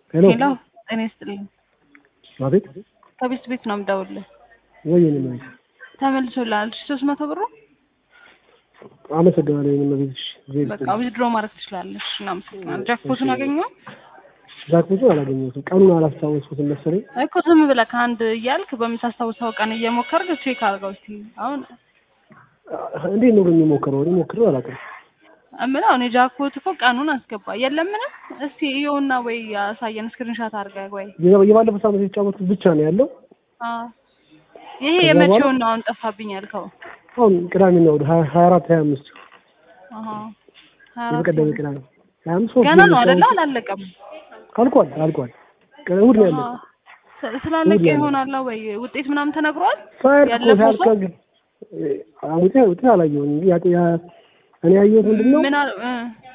ሄሎ ሄሎ ጤና ይስጥልኝ። አቤት ከቤት ቤት ነው የምደውልልህ። ወይ የኔ መቤት ተመልሶልሃል ሶስት መቶ ብሩ አመሰግናለሁ የኔ መቤት ዜር በቃ ዊዝድሮ ማድረግ ትችላለሽ። እናመሰግናለን። ጃክፖቱን አገኘው ዛክቦቱን አላገኘሁትም ቀኑን አላስታወስኩትም መሰለኝ እኮ ዝም ብለህ ከአንድ እያልክ በምታስታውሰው ቀን እየሞከርክ ቼክ አድርገው እስኪ። አሁን እንዴት ነው የሚሞክረው እኔ ሞክሬው አላውቅም እምለው እኔ ጃክፖት እኮ ቀኑን አስገባ የለም ምንም። እስቲ ይኸውና ወይ ያሳየን ስክሪንሻት አድርገህ ወይ የባ- የባለፈው ሳምንት የተጫወትኩት ብቻ ነው ያለው አዎ። ይሄ ከዛ የመቼውን ነው አሁን ጠፋብኝ ያልከው? አሁን ቅዳሜና እሑድ ሀያ ሀያ አራት ሀያ አምስት አሃ ሀያ አራት የበቀደመ ቅዳሜ ሀያ አምስት ሶስት ገና ነው ጊዜ አይደለ? የተጫወትኩት። አላለቀም። አልቋል አልቋል ቀ- እሑድ ነው ያለው አሃ። ስ- ስላለቀ እሑድ ነው ይሆናል ወይ ውጤት ምናምን ተነግሯል? ሳያልቅ እኮ ያለፈው ሳያልቅ ሰው? ግን ውጤት ውጤት አላየሁም ያ- ያ- እኔ ያየሁት ምንድን ነው ምናል እ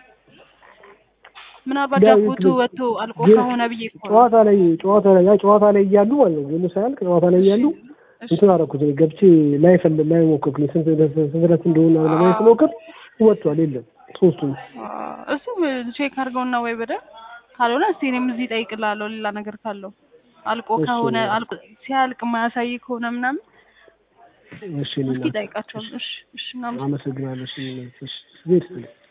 ምናልባት ዳዊት ጃክፖቱ ልጅ ወጥቶ አልቆ ግን ከሆነ ብዬ እኮ ነው። ጨዋታ ላይ ጨዋታ ላይ ያ ጨዋታ ላይ እያሉ ማለት ነው ግን ሳያልቅ ጨዋታ ላይ እያሉ እሺ። እንትን አደረኩት እኔ ገብቼ ላይ ፈል ላይ ሞከርኩኝ ስንት ስንት ድረስ እንደሆነ ለማየት ስሞክር ወጥቷል የለም ሶስቱም አ፣ እሱ ቼክ አድርገውና ወይ በደንብ ካልሆነ እስቲ እኔም እዚህ እጠይቅልሃለሁ ሌላ ነገር ካለው አልቆ እሺ። ከሆነ አልቆ ሲያልቅ የማያሳይ ከሆነ ምናምን እሺ እኔ እስኪ እናት ጠይቃቸዋለሁ። እሺ እሺ ምናምን አመሰግናለሁ እሺ እሺ ዜድ